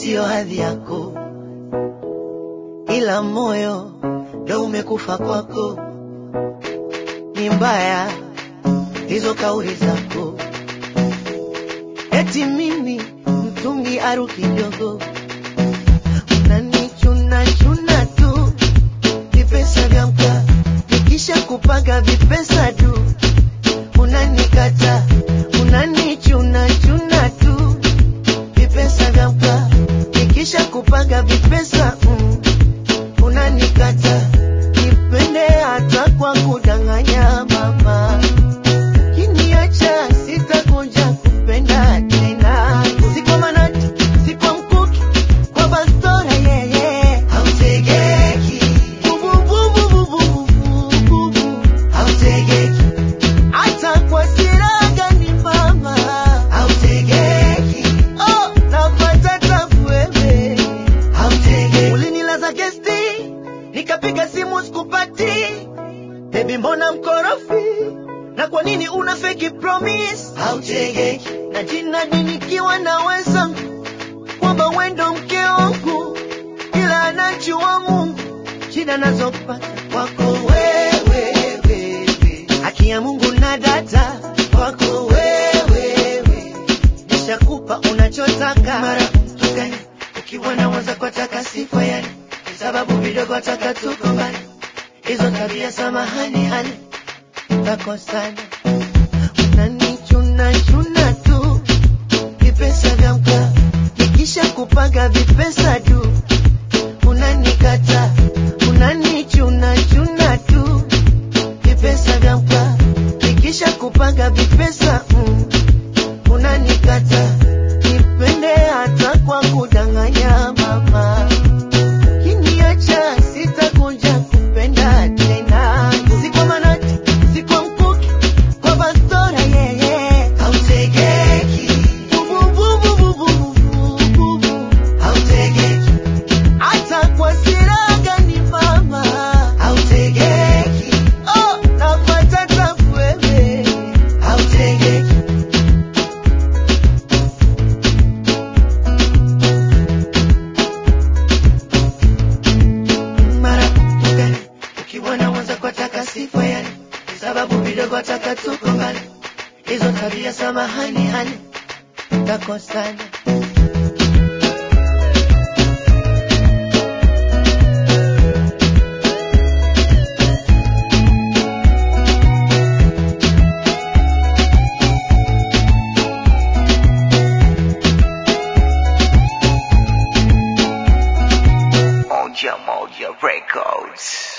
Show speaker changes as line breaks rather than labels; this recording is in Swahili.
siyo hadhi yako, ila moyo ndo umekufa kwako. Ni mbaya hizo kauli zako, eti mimi mtungi aru kidogo, unanichuna chuna tu vipesa vya mkaa, nikisha kupaga vipesa tu unanikata, unanichuna chuna tu vipesa vya mkaa, nikisha kupaga vipesa mm, unanikata, nipende hata kwa kudanganya mama Ukiniacha sitakuja kupenda tena. Si kwa manati, si kwa mkuki, kwa bastora yeye. Hautegeki. Bubu, bubu, bubu, bubu, bubu. Hautegeki. Hata kwa siraga ni mama. Hautegeki. Oh, napata tabu wewe. Hautegeki. Ulinilaza gesti, nikapiga simu sikupati. Baby mbona mkorofi? Na kwa nini una fake promise? Hautegeki. Na jina nikiwa naweza kwamba wendo mke wangu, ila anajua Mungu shida nazopata kwako wewe, baby. Haki ya Mungu na data kwako wewe, wewe. Nishakupa unachotaka mara mtu gani? Ukiwa na mwanza kwa taka sifa yani, sababu vidogo taka tuko mbali, hizo tabia samahani hali takosana unanichuna chuna tu vipesa vya mkaa, nikisha kupaga vipesa tu unanikata, unanichuna chuna tu vipesa vya mkaa, nikisha kupaga vipesa mm, unanikata, nipende hata kwa kudanganya mama Ukiniacha sitakuja kupenda tena. Si kwa manati, si kwa mkuki, kwa bastora yeye. Hautegeki. Bubu, bubu, bubu, bubu, bubu. Hautegeki. Hata kwa siraga ni mama. Hautegeki. Oh, napata tabu wewe. Hautegeki. mara tukani ukiwa na mwanza kwa taka sifa yani sababu vidogo taka tuko mbali hizo tabia samahani hani takosana
Moja Moja Records.